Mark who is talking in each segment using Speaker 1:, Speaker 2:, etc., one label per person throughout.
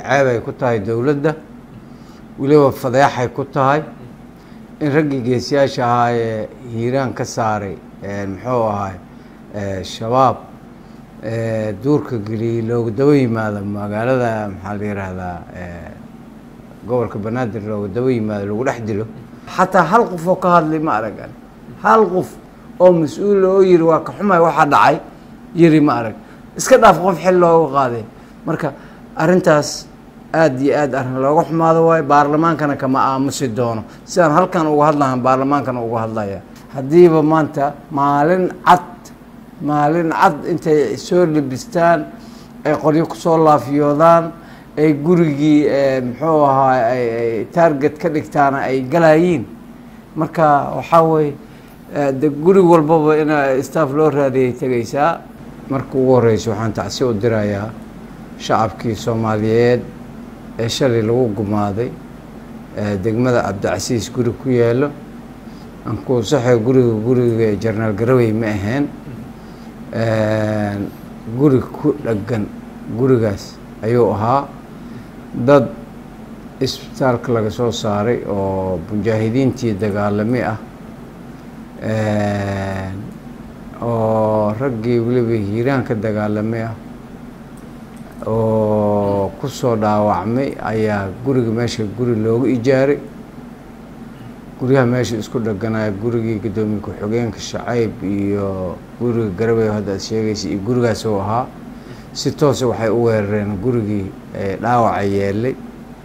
Speaker 1: ceebay ku tahay dowladda weliba fadeexay ku tahay in raggii geesiyaasha ahaa ee hiiraan ka saaray muxuu ahay shabaab duurka geliyey looga daba yimaado magaalada maxaa la yihahdaa gobolka banaadir looga daba yimaado lagu dhex dilo xataa hal qof oo ka hadlay ma aragan hal qof oo mas-uula oo yiri waa ka xumay waxaa dhacay yiri ma arag iska dhaaf qof xil looga qaaday marka arrintaas aada iyo aad arrin looga xumaado waayo baarlamaankana kama aamusi doono sidaan halkan uga hadlahan baarlamaankana uga hadlaya haddiiba maanta maalin cad maalin cad intay soo libistaan ay qoryo kusoo laafiyoodaan ay gurigii muxuu ahaa ay target ka dhigtaana ay galayiin marka waxaa weye de guri walbaba in staff loo raadiyay tegaysaa marka ugu horeysa waxaan tacsi u dirayaa shacabkii soomaaliyeed ee shalay lagu gumaaday degmada cabdicasiis guri ku yaalo ankuusaxe guriga guriga jarnaal garawey ma ahayn guri ku dhagan gurigaas ayuu ahaa dad isbitaalka laga soo saaray oo mujaahidiintii dagaalami ah oo raggii weliba hiiraan ka dagaalamay ah oo kusoo dhaawacmay ayaa guriga meesha guri loogu ijaaray guryaha meesha isku dhaganaya gurigii guddoomiye ku-xigeenka shacayb iyo guriga garabey hadda ad sheegaysa iyo gurigaas oo ahaa si toose waxay u weerareen gurigii dhaawaca yeelay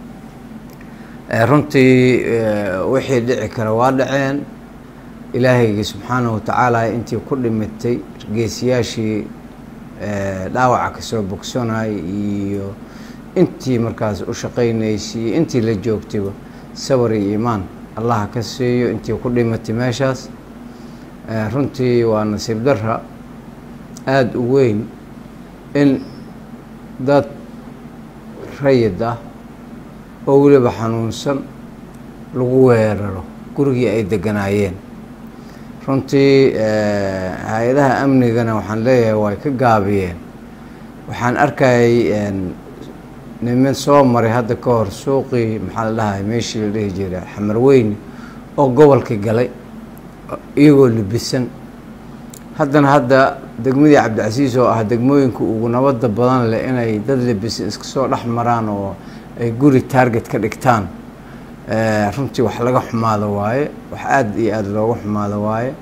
Speaker 1: runtii wixii dhici kara waa dhaceen ilaahaygi subxaanahu watacaala intii ku dhimitay geesiyaashii dhaawaca kasoo bogsanay iyo intii markaas u shaqaynaysay iyo intii la joogtayba sabar iyo iimaan allaha ka siiyo intii ku dhimatay meeshaas runtii waa nasiib darra aada u weyn in dad rayid ah oo weliba xanuunsan lagu weeraro gurigii ay deganaayeen runtii hay-adaha amnigana waxaan leeyahay way ka gaabiyeen waxaan arkayay niman soo maray hadda ka hor suuqii maxaa la dhahay meeshii la dhihi jiray xamarweyne oo gobolkii galay iyagoo libisan haddana hadda degmadii cabdicasiis oo ah degmooyinka ugu nabada badan leh inay dad libisan iska soo dhex maraan oo ay guri target ka dhigtaan runtii wax laga xumaado waaye wax aada iyo aada looga xumaado waaye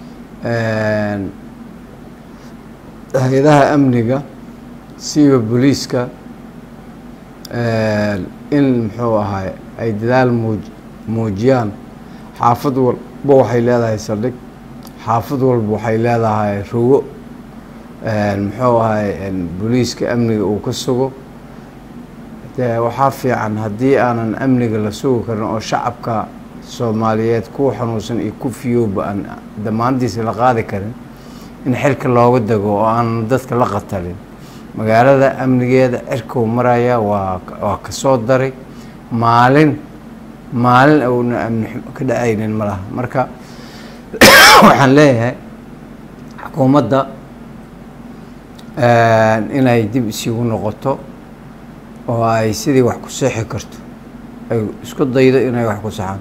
Speaker 1: hay-adaha amniga siiba booliiska in muxuu ahay ay dadaal muuj muujiyaan xaafad walba waxay leedahay saldhig xaafad walba waxay leedahay rugo muxuu ahay booliiska amniga uu ka sugo de waxaa fiican haddii aanan amniga la sugi karin oo shacabka soomaaliyeed kuwa xanuunsan iyo ku fiyooba aan damaanadiisa la qaadi karin in xilka looga dego oo aanan dadka la qatalin magaalada amnigeeda cirkuu maraya waa waa kasoo daray maalin maalin uuna amni ka dhacaynin ma laha marka waxaan leeyahay xukuumadda inay dib isigu noqoto oo ay sidii wax ku seexi karto ay isku daydo inay wax ku saxaan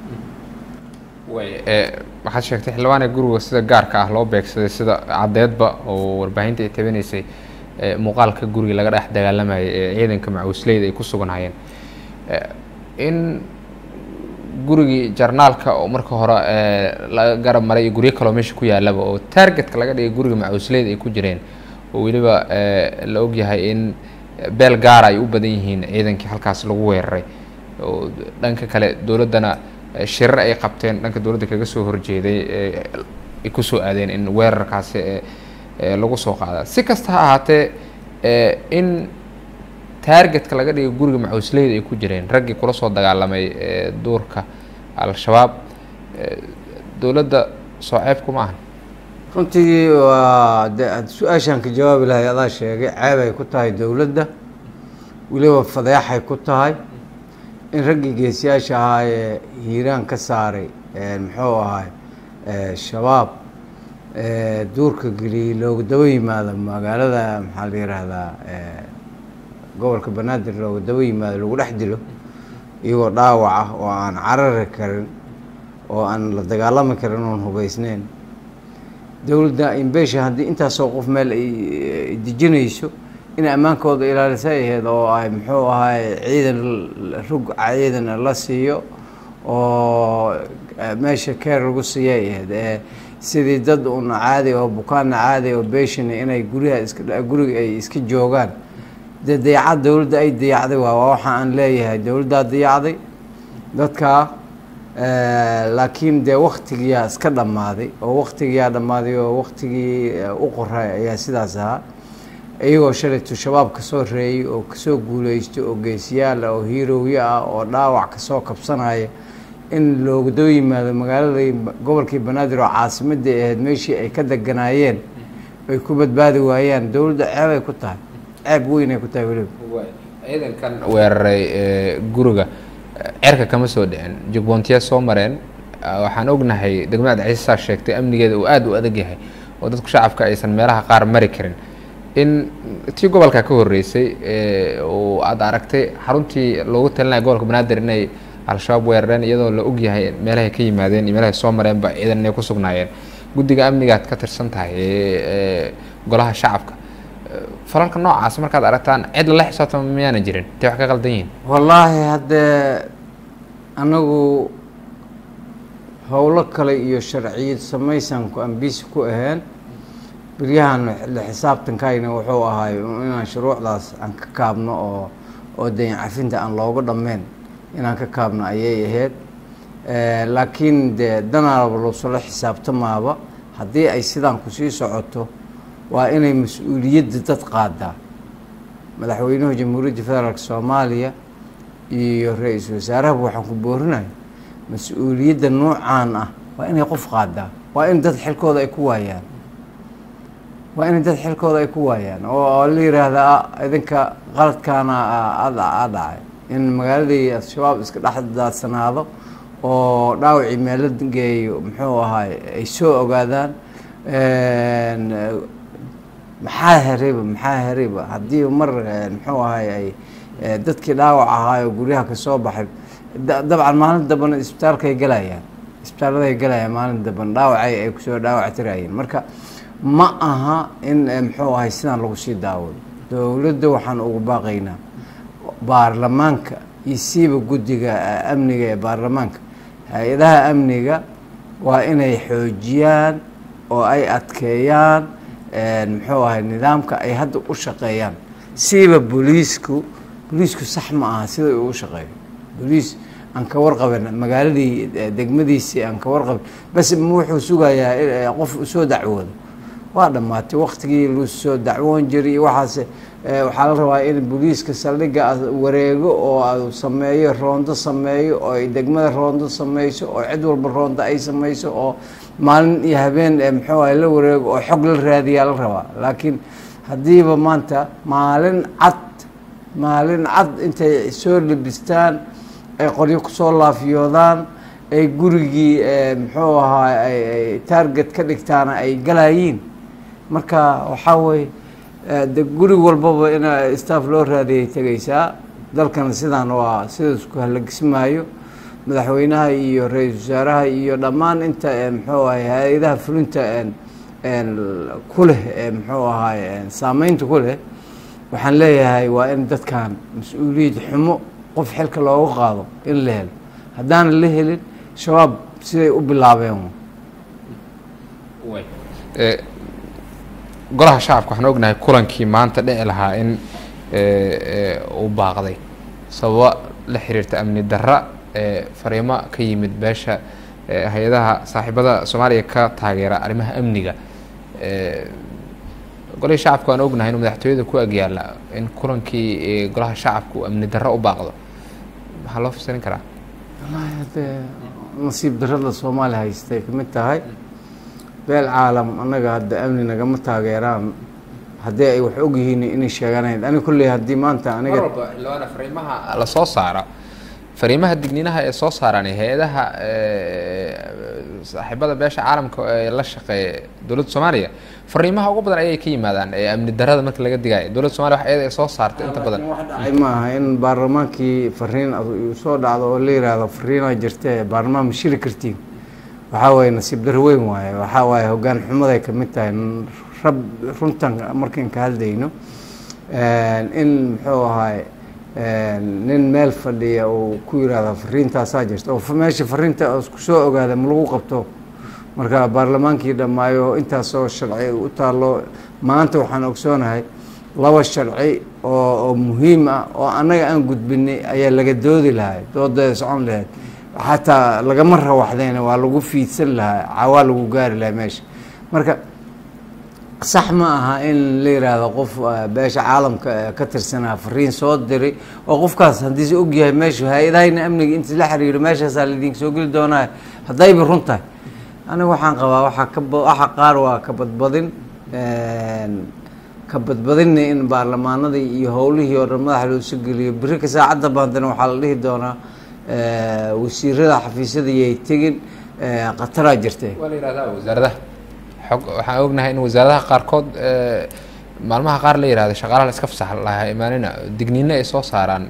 Speaker 2: way waxaad sheegtay xildhibaane guriga sida gaarka ah loo beegsaday sida caddeedba oo warbaahinta ay tabinaysay muuqaalka guriga laga dhex dagaalamayay ee ciidanka macuusleyda ay ku suganhayeen in gurigii jarnaalka oo marka hore laga garab maray iyo guryo kaloo meesha ku yaalaba oo targetka laga dhigay guriga macuusleyda ay ku jireen oo weliba la ogyahay in beel gaara ay u badan yihiin ciidankii halkaas lagu weeraray oo dhanka kale dowladdana shirar ay qabteen dhanka dowladda kaga soo horjeeday ay kusoo aadeen in weerarkaasi lagu soo qaada si kasta ha ahaatee in taargetka laga dhigay guriga macuusleyda ay ku jireen raggii kula soo dagaalamay duurka al-shabaab dowladda soo ceebku ma ahan
Speaker 1: runtii waa de su-aashaan ka jawaabi lahay adaa sheegay ceebay ku tahay dowladda weliba fadeexay ku tahay in raggii geesiyaasha ahaa ee hiiraan ka saaray muxuu ahay shabaab duurka geliyey looga daba yimaado magaalada maxaa la yihahdaa gobolka banaadir looga daba yimaado lagu dhex dilo iyagoo dhaawac ah oo aan carari karin oo aan la dagaalami karin oon hubeysneyn dowladda imbeesha haddii intaasoo qof meel ay dejinayso inay ammaankooda ilaalisa ahayd oo ay muxuu ahaay ciidan rug ciidan la siiyo oo meesha keer lagu siiyay ahayd ee sidii dad un caadi oo bukaanna caadi oo beeshin inay guryaha iska guriga ay iska joogaan dee dayacad dowladda ay dayacday waa waa waxa aan leeyahay dowladdaa dayacday dadkaa laakiin dee waktigiyaa iska dhammaaday oo waktigiyaa dhammaaday oo waktigii u qoray ayaa sidaas ahaa iyagoo shalaytu shabaab kasoo reeyay oo kasoo guuleystay oo geesiyaal ah oo hiirowyo ah oo dhaawac kasoo kabsanaya in looga daba yimaado magaaladii gobolkii banaadir oo caasimadii ahayd meeshii ay ka deganaayeen ay ku badbaadi waayaan dowladda ceebay ku tahay ceeb weynay ku tahay weliba
Speaker 2: ciidankan weeraray guriga cerka kama soo dhicin jugboontiya soo mareen waxaan ognahay degmada ciisasaa sheegtay amnigeeda uu aada u adag yahay oo dadku shacabka aysan meelaha qaar mari karin in tii gobolka ka horeysay oo aada aragtay xaruntii loogu talinaya gobolka banaadir inay al-shabaab weerareen iyadoo la og yahay meelahay ka yimaadeen iyo meelahay soo mareenba ciidan inay ku sugnaayeen guddiga amnigaad ka tirsan tahay golaha shacabka falalka noocaas markaad aragtaan cid lala xisaabtama miyaana jirin intay wax ka qaldan yihiin
Speaker 1: wallaahi haddee anagu howlo kale iyo sharciyad samaysanku aan biisi ku ahayn beryahan la xisaabtankayna wuxuu ahaay inaan shuruucdaas aan ka kaabno oo oo dayn cafinta aan looga dhammeyn inaan ka kaabno ayay ahayd laakiin dee danaaba loosula xisaabtamaaba haddii ay sidaan kusii socoto waa inay mas-uuliyadda dad qaadaa madaxweynuhu jamhuuriyadda federaalk soomaaliya iyo ra-iisul wasaarahaba waxaan ku boorinaya mas-uuliyadda noocaan ah waa inay qof qaadaa waa in dad xilkooda ay ku waayaan waa in dad xilkooda ay ku waayaan oo la yiraahdaa idinka qaladkaana a dhacay in magaaladii al-shabaab iska dhex daadsanaado oo dhaawacii meelo geeyo muxuu ahaay ay soo ogaadaan maxaa hereyba maxaa hereyba haddii mar muxuu ahaay ay dadkii dhaawac ahaayo guryaha kasoo baxay dabcan maalin dambana isbitaalkaay galayaan isbitaaladay galayaan maalin damban dhaawacay ay kusoo dhaawac tirayeen marka ma aha in muxuu ahay sidaan lagu sii daawado dowladda waxaan ugu baaqaynaa baarlamaanka iyo siiba guddiga amniga ee baarlamaanka hay-adaha amniga waa inay xoojiyaan oo ay adkeeyaan muxuu ahay nidaamka ay hadda u shaqeeyaan siiba booliisku booliisku sax ma aha sida uu u shaqeeyo booliis aan ka warqaban magaaladii degmadiisii aan ka warqaban bas wuxuu sugayaa qof usoo dacwoodo waa dhammaatay waktigii lu soo dacwoon jiray iyo waxaase waxaa la rabaa in booliiska saldhigga wareego oo sameeyo roondo sameeyo oo ay degmada roondo sameyso oo cid walba roondo ay sameyso oo maalin iyo habeen muxuu ahay la wareego oo xog la raadiyaa la rabaa laakiin haddiiba maanta maalin cad maalin cad intay soo labistaan ay qoryo kusoo laafiyoodaan ay gurigii muxuu ahaa ay taarget ka dhigtaana ay galayiin marka waxaa weye de guri walbaba in staff loo raadiyay tegaysaa dalkana sidaan waa sidaas ku halagismaayo madaxweynaha iyo ra-iisul wasaaraha iyo dhammaan inta muxuu ahay hay-adaha fulinta ku leh muxuu ahaay saameynta ku leh waxaan leeyahay waa in dadkan mas-uuliyad xumo qof xilka looga qaado in la helo haddaanan la helin shabaab siday u bilaabeen
Speaker 2: golaha shacabka waxaan ognahay kulankii maanta dhici lahaa in uu baaqday sababo la xiriirta amni darra fariimo ka yimid beesha hay-adaha saaxiibada soomaaliya ka taageera arrimaha amniga golihii shacabka waan ognahay inuu madaxtooyada ku agyaala in kulankii golaha shacabka uu amni darro u baaqdo maxaa loo fasirin karaa
Speaker 1: wallaahi haddee nasiib darrada soomaaliya haystay kamid tahay beel caalam annaga hadda amni nagama taageeraan haddii ay wax ogyihiin inay sheeganayn ani kulley haddii maanta aniga
Speaker 2: mar walba xildhibaana fariimaha la soo saara fariimaha digniinaha ee soo saaraan hay-adaha saaxiibada beesha caalamka ee la shaqeeya dowladda soomaaliya fariimaha ugu badan ayay ka yimaadaan ee amni darada marka laga digayo dowladda somalia wax iyada ay soo saarto inta badan
Speaker 1: wax dhacay ma aha in baarlamaankii fariin uu soo dhacdo oo la yiraahdo fariinaa jirta baarlamaan ma shiri kartiin waxaa waaye nasiib daro weyn waaye waxaa waaye hoggaan xumaday ka mid tahay rab runtan markaan ka hadlayno in muxuu ahaay nin meel fadhiya uu ku yiraahdo fariintaasaa jirta oo meesha fariinta isku soo ogaada ma lagu qabto marka baarlamaankii dhammaayo intaasoo sharci u taallo maanta waxaan ogsoonahay laba sharci oo oo muhiim ah oo annaga aan gudbinay ayaa laga doodi lahay doodeeda socon lahayd xataa lagama rawaxdayna waa lagu fiidsan lahaa cawaa lagu gaari lahaa meesha marka sax ma aha in la yiraahdo qof beesha caalamka ka tirsanaa fariin soo diray oo qofkaas haddiise ogyahay meesha hay-adahayna amniga inta la xiriiro meeshaasaa laidinka soo geli doonaa haddayba run tahay aniga waxaan qabaa waaa ka waxa qaar waa ka badbadin ka badbadinna in baarlamaanadii iyo howlihii oo dhan madaxa loosu geliyo beri ka saacadda baandana waxaa la dhihi doonaa wasiirada xafiisyada yay tegin khataraa jirtee
Speaker 2: waa la yihahdaa wasaaradaha xog waxaan ognahay in wasaaradaha qaarkood maalmaha qaar la yihahdo shaqaalaha la iska fasax lahaa imaanina digniino ay soo saaraan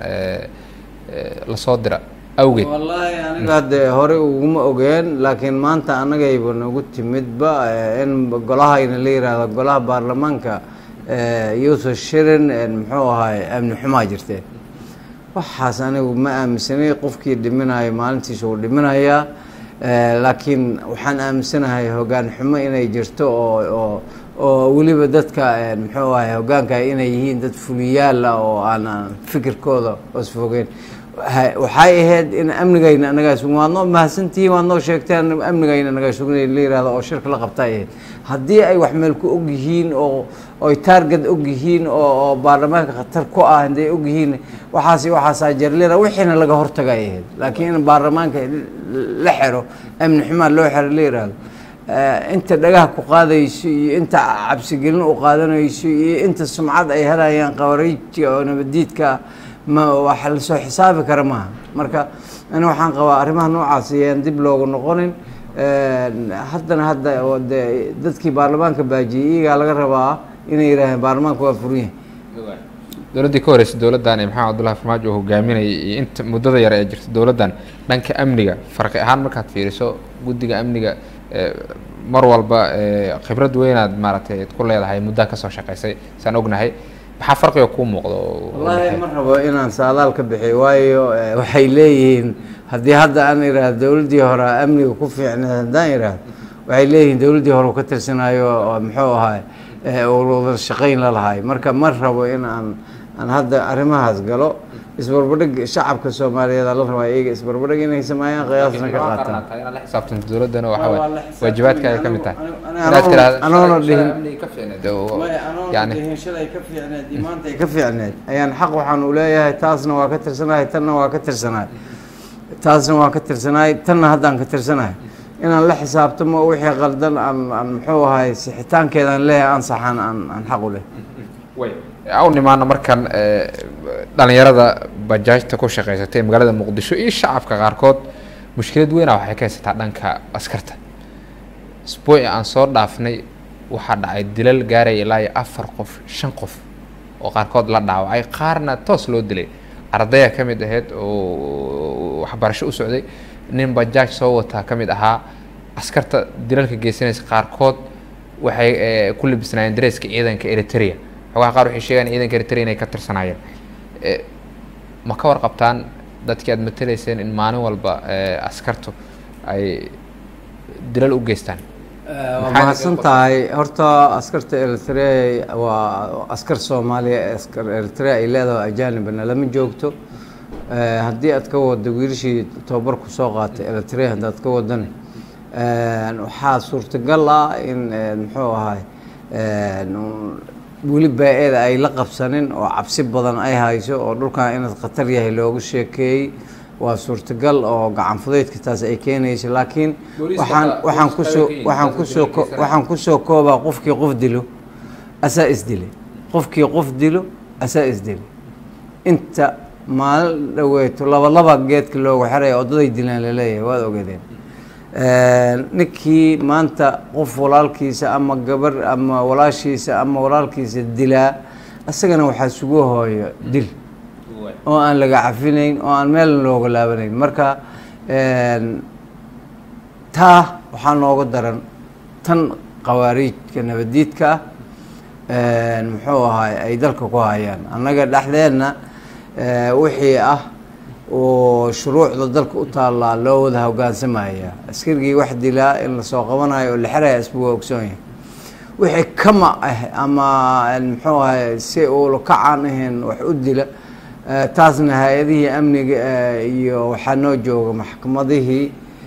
Speaker 2: lasoo dira awgeed
Speaker 1: wallaahi aniga hadde hore uguma ogeen laakiin maanta annagayba nagu timidba in golahayna la yihahdo golaha baarlamaanka yuusuf shirin muxuu ahaay amni xumaa jirtee waxaas anigu ma aaminsanay qofkii dhiminayo maalintiisa uu dhiminayaa laakiin waxaan aaminsanahay hoggaan xumo inay jirto oo oo oo weliba dadka muxuu ahay hoggaanka inay yihiin dad fuliyaal ah oo aan fikirkooda osfogeen waxay ahayd in amnigayna anagaa sugn waad noo mahadsantihiin waad noo sheegteen amnigayna anagaa sugnay la yirahdo oo shirka la qabta ay ahayd haddii ay wax meel ku og yihiin oo oy taarget og yihiin oo oo baarlamaanka khatar ku ah hadday og yihiin waxaas waxaasaa jarlina wixiina laga hortaga ay ahayd laakiin in baarlamaanka la xero amni xumaa loo xero la yirahdo inta dhagaha ku qaadayso iyo inta cabsigelin u qaadanayso iyo inta sumcad ay helayaan qabarayjiga oo nabadiidka ma wax lasoo xisaabi kara maaha marka ani waxaan qabaa arrimaha noocaas ayaan dib loogu noqonin haddana hadda de dadkii baarlamaanka baajiyey iyagaa laga rabaa inay yidhaaheen baarlamaanka waa furan yahay
Speaker 2: dowladdii ka horeysay dowladdan ee maxamed abdullahi farmaajo uu hogaaminayay iyo inta muddada yar ee jirta dowladdan dhanka amniga farqi ahaan markaad fiiriso guddiga amniga mar walba khibrad weynaad maaragtay ku leedahay muddaa kasoo shaqeysay saan ognahay maxaa farqiga kuu muuqdo
Speaker 1: wallaahi ma rabo inaan saadaal ka bixiyo waayo waxay leeyihiin haddii hadda aan idhaahdo dowladdii hore amniga ku fiicneed haddaan idhaahdo waxay leeyihiin dowladdii hore ka tirsanaayo muxuu ahaay wada shaqayn la lahay marka ma rabo in aan aan hadda arrimahaas galo isbarbadhig shacabka soomaaliyeed la rabaa iyaga isbarbadhig inay sameeyaan qiyaasna ka qaataan
Speaker 2: inaad la xisaabtanto dowladdana waxa waay waajibaadka ay ka mid tahay
Speaker 1: anoona dhihin
Speaker 2: yani
Speaker 1: shalay ka fiicneed iyo maanta ay ka fiicneed ayaan xaq waxaan u leeyahay taasna waa ka tirsanahay tanna waa ka tirsanahay taasna waa ka tirsanahay tanna haddaan ka tirsanahay inaan la xisaabtamo wixii qaldan aan aan muxuu ahay sixitaankeedaan leeyahay aan saxaan aan aan xaq u leh
Speaker 2: u nimaano markan dhalinyarada bajaajta ku shaqeysatay magaalada muqdisho iyo shacabka qaarkood mushkilad weyna waxay ka haysataa dhanka askarta isbuuci aan soo dhaafnay waxaa dhacay dilal gaaraya ilaa iyo afar qof shan qof oo qaarkood la dhaawacay qaarna toos loo dilay ardaya ka mid ahayd oo waxbarasho u socday nin bajaaj soo wataa ka mid ahaa askarta dilalka geysanaysa qaarkood waxay ku labisnaayeen dareeska ciidanka eritrea xogaha qaar waxay sheegaan ciidanka eritrea inay ka tirsanaayeen ma ka warqabtaan dadkii aad matalayseen in maalin walba askartu ay dilal u geystaan
Speaker 1: waa mahadsan tahay horta askarta eritrea waa askar soomaaliya askar eritrea ay leedahay ajanibna lama joogto haddii aad ka wado wiilashii tababarku soo qaatay eritrea haddaad ka wadana waxaa suurtagal ah in muxuu ahay weli baa-eeda ay la qabsanin oo cabsi badan ay hayso oo dhulkan inaad khatar yahay loogu sheekeeyey waa suurtagal oo gacan fudaydka taas ay keenayso laakiin waxaan waxaan kusoo waxaan kusoo waxaan kusoo koobaa qofkii qof dilo asaa isdilay qofkii qof dilo asaa isdilay inta maalin dhaweeto laba laba geedka loogu xiraya oddaday dilaan laleeyahay waad ogeedeen ninkii maanta qof walaalkiisa ama gabar ama walaashiisa ama walaalkiisa dilaa isagana waxaa sugu hooyo dil oo aan laga cafinayn oo aan meel looga laabanayn marka taa waxaa nooga daran tan khawaariijka nabadiidka ah muxuu ahaay ay dalka ku hayaan annaga dhexdeenna wixii ah oo shuruucda dalka u taallaa loo wada hogaansamaya askarigii wax dilaa in lasoo qabanayo oo la xeraya isbu waa ogsoon yahay wixii kama ah ama muxuu ahay si uula kacaan ahayn wax u dila taasna hay-adihii amniga iyo waxaa noo jooga maxkamadihii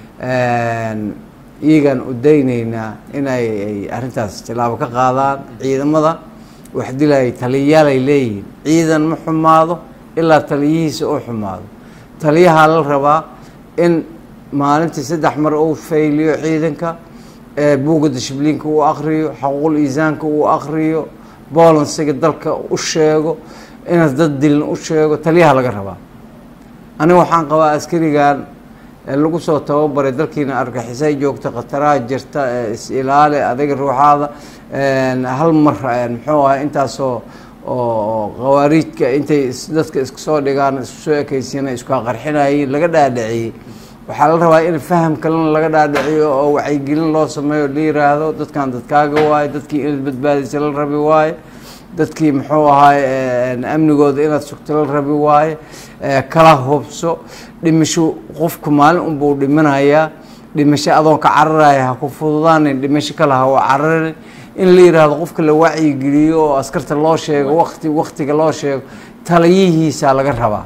Speaker 1: iyagaan u dayneynaa inay ay arrintaas tilaabo ka qaadaan ciidamada wax dilaya taliyaalay leeyihiin ciidan ma xumaado ilaa taliyihiisa uu xumaado taliyahaa la rabaa in maalintii saddex mar uu fayliyo ciidanka buugga dishibliinka uu akriyo xaquuqul iisaanka uu akriyo boolansiga dalka u sheego inaas dad dilin u sheego taliyaha laga rabaa aniga waxaan qabaa askarigan lagu soo tababaray dalkiina argixisay joogta khataraha jirta is-ilaali adiga ruuxaada hal mar muxuu ahay intaasoo oo khawaariijka intay dadka iska soo dhigaan isku soo ekeysiina iskaa qarxinayay laga dhaadhiciyey waxaa la rabaa in faham kalena laga dhaadhiciyo oo wacyigelin loo sameeyo la yiraahdo dadkan dadkaaga waaye dadkii inaad badbaadisa la rabi waaye dadkii muxuu ahaay amnigooda inaad sugto la rabi waaye kala hubso dhimasho qofku maalin unbuu dhiminayaa dhimasho adoon ka cararaya ha ku fududaanin dhimasho kale ha u cararin in la yiraahdo qofka la wacyigeliyo oo askarta loo sheego waqti waqtiga loo sheego taliyihiisaa laga rabaa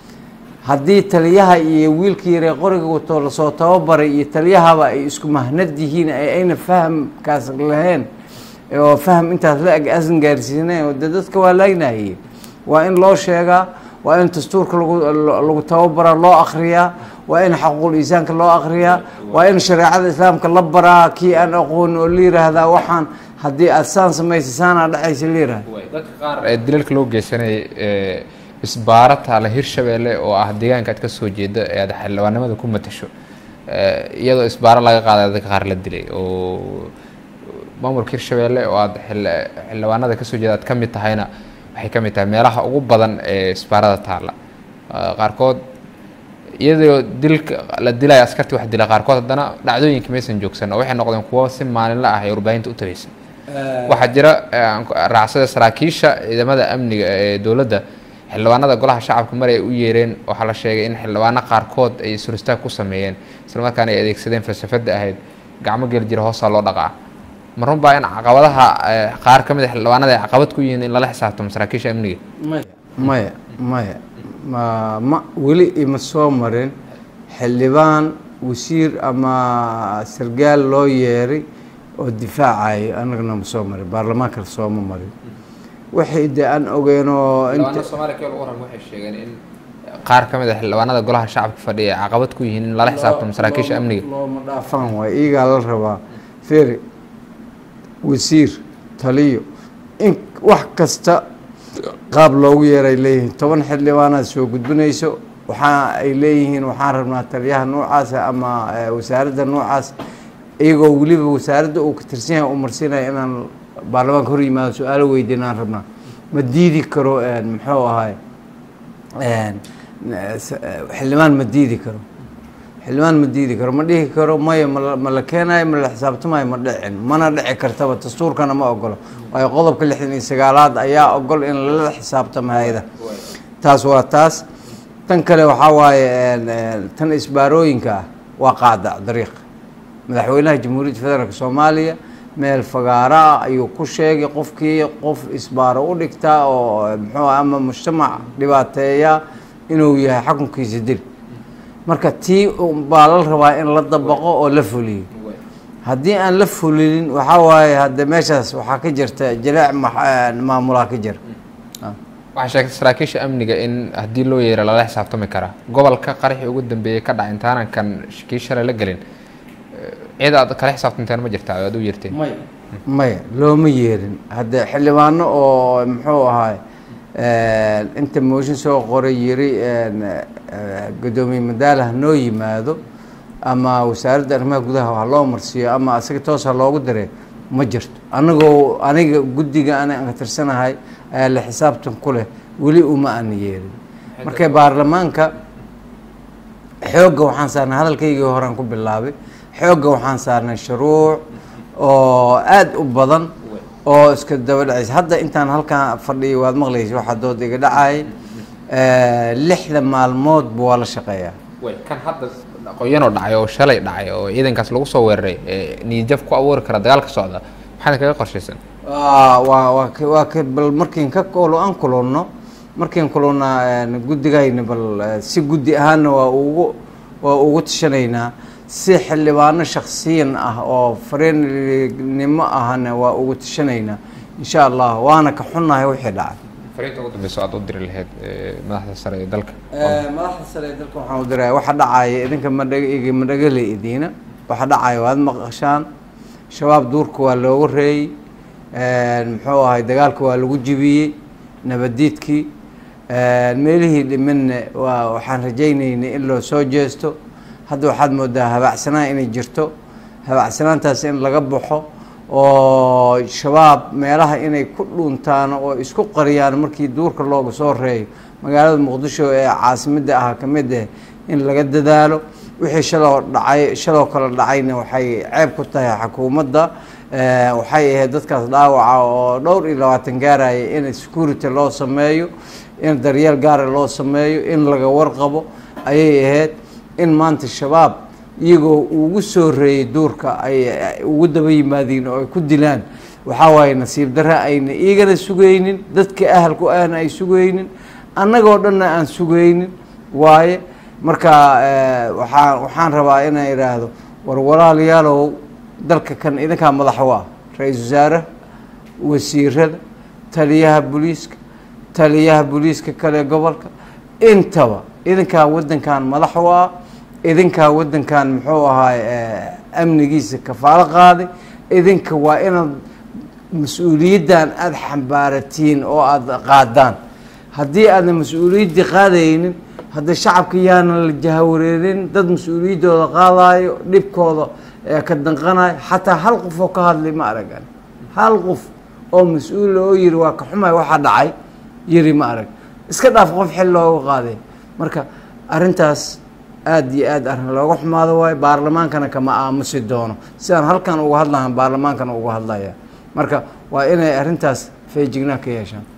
Speaker 1: haddii taliyaha iyo wiilka yaree qoriga wato lasoo tababaray iyo taliyahaba ay isku mahnad yihiin ayna fahamkaas lahayn oo faham intaas la eg asan gaarsiinayn oo de dadka waa laagnayeen waa in loo sheegaa waa in dastuurka lagu tababaraa loo akriyaa waa in xaquuqul iisaanka loo akriyaa waa in shareecada islaamka la baraa kii aan aqoon oo la yiraahdaa waxaan haddii aad saan samaysa saanaa dhacaysa la yirahda
Speaker 2: dadka qaar ee dilalka loo geysanayay isbaara taala hirshabeelle oo ah deegaanka aad ka soo jeeda ee aad xildhibaanimada ku matasho iyadoo isbaaro laga qaaday dadka qaar la dilay oo maamulka hirshabeelle oo aad xildhibaanada kasoo jeeda aad ka mid tahayna waxay ka mid tahay meelaha ugu badan ee isbaarada taalla qaarkood iyadoo dilka la dilaya askartii wax dila qaarkood haddana dhacdooyinka maysan joogsan oo waxay noqdeen kuwo si maalinla ah ee warbaahinta u tagaysa waxaa jira raacsada saraakiisha ciidamada amniga ee dowladda xildhibaanada golaha shacabka mar ay u yeereen waxaa la sheegay in xildhibaano qaarkood ay suristaag ku sameeyeen islamarkaana ay adeegsadeen falsafada ahayd gacmo geli jira hoosaa loo dhaqaa ma run baa in caqabadaha qaar ka mid a xildhibaanada ay caqabad ku yihiin in lala xisaabtamo saraakiisha amniga
Speaker 1: maya maya maya ma ma weli ima soo marin xildhibaan wasiir ama sargaal loo yeeray oo difaacayo annagana ma soo marin baarlamaanka sooma marin waxay de aan ogeenoo
Speaker 2: xildhibaanada soomaaliya keel ugu horan waxay sheegeen in qaar ka mid a xildhibaanada golaha shacabka fadhiya ay caqabad ku yihiin in lala xisaabtamo saraakiisha amniga
Speaker 1: looma dhaafaan waay iyagaa la rabaa feri wasiir taliyo in wax kasta qaab loogu yeeray leeyihiin toban xildhibaanaad soo gudbinayso waxaa ay leeyihiin waxaan rabnaa taliyaha noocaasa ama wasaaradda noocaas iyagoo weliba wasaaradda uu ka tirsan yahay u marsiinaya inaan baarlamaanka hor yimaado su-aalo weydiin aan rabnaa ma diidi karo muxuu ahay xildhibaan ma diidi karo xildhibaan ma diidi karo ma dhihi karo maya ma la keenayo ma la xisaabtamayo ma dhicin mana dhici kartaba dastuurkana ma ogolo waayo qodobka lixdan iyo sagaalaad ayaa ogol in lala xisaabtamo hay-ada taas waa taas tan kale waxaa waaye tan isbaarooyinka ah waa qaadac dariiq madaxweynaha jamhuuriyadda federaalk soomaaliya meel fagaaro ah ayuu ku sheegay qofkii qof isbaaro u dhigtaa oo muxuu ama mujtamac dhibaateeya inuu yahay xukunkiisa dil marka tii baa la rabaa in la dabaqo oo la fuliyo haddii aan la fulinin waxaa waaye hadde meeshaas waxaa ka jirta jileec maamulaa ka jira
Speaker 2: waxaa sheegtay saraakiisha amniga in haddii loo yeero lala xisaabtami karaa gobolka qaraxii ugu dambeeyey ka dhaca intaanan kan kii shalay la gelin cid aad kala xisaabtanteen ma jirtaa aad u yeerteen
Speaker 1: maya maya looma yeerin hadde xildhibaano oo muxuu ahaay inta mooshin soo qoray yiri guddoomiye madaalah noo yimaado ama wasaaradda arrimaha gudaha ha loo marsiiyo ama asaga toos ha loogu diray ma jirto anagoo aniga guddiga ana ka tirsanahay ayaa la xisaabtan ku leh weli uma aan yeelin marka baarlamaanka xoogga waxaan saarnay hadalkaygii horaan ku bilaabay xoogga waxaan saarnay shuruuc oo aada u badan oo iska daba dhacaysa hadda intaan halkaan fadhiyay waad maqlaysa waxaa dood iga dhacay lixda maalmoodba waa la shaqeeyaa
Speaker 2: kan hadda qoyanoo dhacay oo shalay dhacay oo ciidankaas lagu soo weeraray niyadjaf ku abuuri kara dagaalka socda maxaad kaga qorshaysan
Speaker 1: waa waa waa k waa k bal markiin ka kolo aan kulunno markiin kulunna guddigayna bal si guddi ahaanna waa ugu waa ugu tashanaynaa si xildhibaano shaksiyan ah oo fareeninimo ahna waa ugu tashanaynaa insha allah waana ka xunnahay wixii dhacay
Speaker 2: fariinta ugu dambeyso aad u diri lahayd madaxda sare ee dalka
Speaker 1: madaxda sare ee dalka waxaan u diraya waxa dhacaya idinka madhag madhagale idiina waxa dhacaya waad maqashaan shabaab duurka waa looga reeyey muxuu ahay dagaalka waa lagu jibiyey nabadiidkii meelihii dhimanna waa waxaan rajaynaynay in loo soo jeesto hadda waxaad moodaa habaacsanaan inay jirto habaacsanaantaas in laga baxo oo shabaab meelaha inay ku dhuntaan oo isku qariyaan markii duurka looga soo reeyo magaalada muqdisho ee caasimadda ah ka mid ah in laga dadaalo wixii shaloo dhacay shaloo kale dhacayna waxay ceeb ku tahay xukuumadda waxay ahayd dadkaas dhaawaca oo dhowr iyo labaatan gaaraya in security loo sameeyo in daryeel gaara loo sameeyo in laga warqabo ayay ahayd in maanta shabaab iyagoo ugu soo reeyay duurka ay ugu daba yimaadiin oo ay ku dilaan waxaa waaye nasiib darre ayna iigana sugaynin dadka ahalku ahna ay sugaynin annagoo dhanna aan sugaynin waaye marka waxaa waxaan rabaa inaan idhaahdo war walaalayaalow dalka kan idinkaa madax u ah ra-iisul wasaare wasiirada taliyaha booliiska taliyaha booliiska kale gobolka intaba idinkaa waddankan madax u ah idinkaa waddankan muxuu ahaay amnigiisa kafaalo qaaday idinka waa inaad mas-uuliyaddan aada xambaaratiin oo aada qaadaan haddii aadna mas-uuliyaddii qaadaynin hadda shacabka yaana la jahawareerin dad mas-uuliyaddooda qaadaayo dhibkooda ka danqanayo xataa hal qof oo ka hadlay ma aragan hal qof oo mas-uula oo yiri waa ka xumay waxaa dhacay yiri ma arag iska dhaaf qof xil looga qaaday marka arrintaas aada iyo aad arrin looga xumaado waayo baarlamaankana kama aamusi doono sidaan halkan uga hadlahan baarlamaankana uga hadlaya marka waa inay arrintaas feejignaan ka yeeshaan